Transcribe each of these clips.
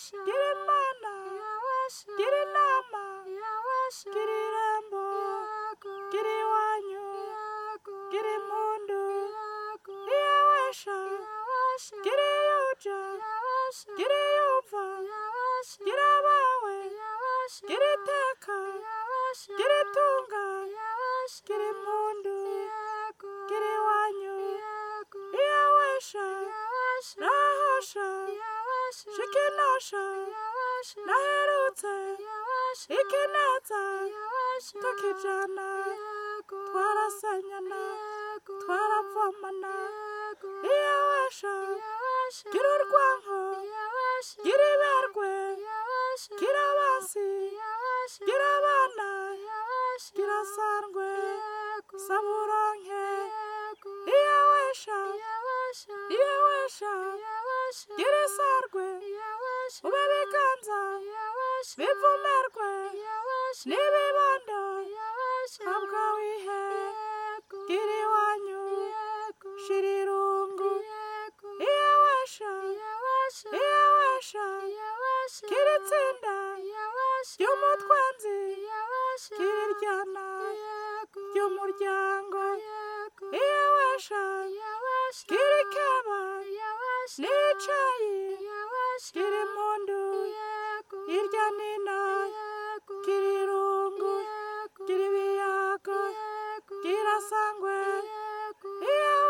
gira imana gira inama gira irembo gira iwanyu gira impundu iyawesha gira iyuja gira iyuva gira abawe gira iteka gira itunga gira impundu gira iwanyu iyawesha nahosha shikinosha naherutse ikineza tukijana twarasanyana twaravomana iyawesha gira urwanko gira iberwe gira abansi gira abana gira sandwe saburonke iyawesha iyawesha gira isarwe ube biganza bivumerwe n'ibibondo habwa wihe gira iwanyu shira irungu iyawesha iyawesha gira itsinda ry'umutwenzi gira iryana ry'umuryango iyawesha gira ikeba n'icayi gira impundu irya nino gira irungu gira ibiyago gira sangwe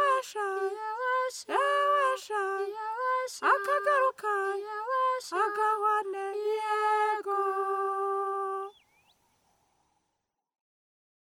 iyawesha iyawesha akagaruka aga